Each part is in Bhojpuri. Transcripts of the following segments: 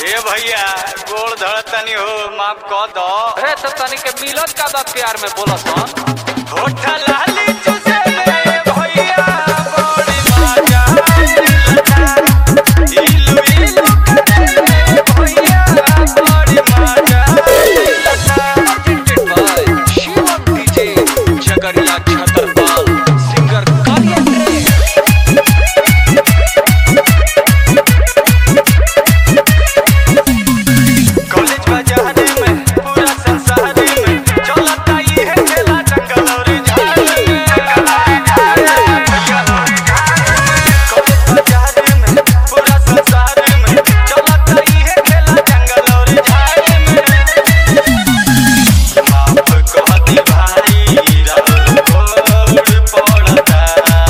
ए भैया गोड़ धड़तनी हो माफ कह दो अरे तो तनी के मिलत का बा प्यार में बोलसन होठ लाली चुसे ले भैया बड़ी मजा आइला। इलू इलू करे ले भैया बड़ी मजा आइला। शिवम डीजे जगरिया छतरपाल सिंगर कालिया रे कॉलेज बाजारे में पूरा संसार में चलता ये है खेला जंगल और झाड़ में कॉलेज बाजारे में पूरा संसार में चलता ये है खेला जंगल और झाड़ में माफ कह दे भाई राहुल गोड़ पड़ता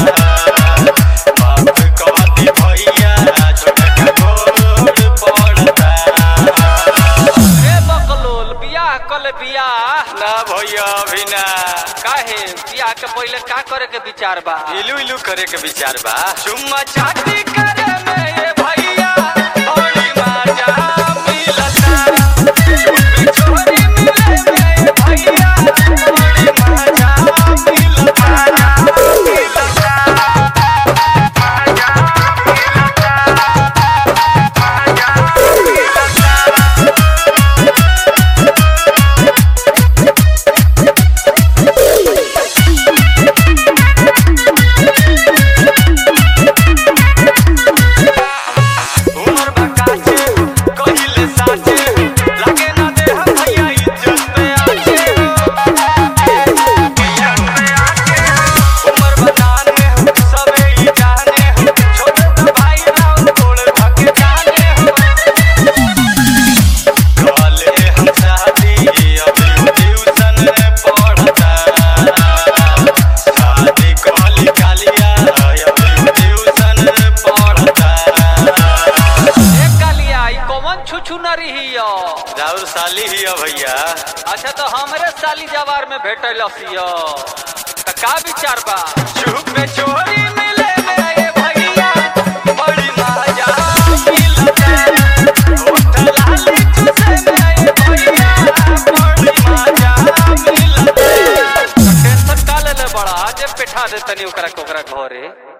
माफ कह दे भैया छोटा गोड़ पड़ता रे बकलोल बियाह कल बियाह ना भैया अभी ना काहे बियाह के पहिले का करे के विचार बा इलू इलू करे के विचार बा चुम्मा चाटी करे में ये भैया बड़ी मजा मिलता चुम्मी छोरी मिले में ये भैया बड़ी मजा मिलता उमर बकाचे कहिले साचे लगे ना दे हम भैया इज्जत पे आचे उमर बनाने हो सबे ही जाने हो छोटे तो भाई राव तोड़ भागे जाने हो काले हम शादी अभी ट्यूशन पढ़ता शादी काली कालिया अभी ट्यूशन पढ़ता ए कालिया ई कौन छुछु न रही यो राहुल साली ही है भैया अच्छा तो हमरे साली जवार में भेटल सियो त का विचार बा चुप में चोरी मिले मेरे भैया बड़ी मजा मिलता होठ लाली चुसे मेरे भैया बड़ी मजा मिलता टेंशन का ले ले बड़ा जे पेठा दे तनी ओकरा के ओकरा घरे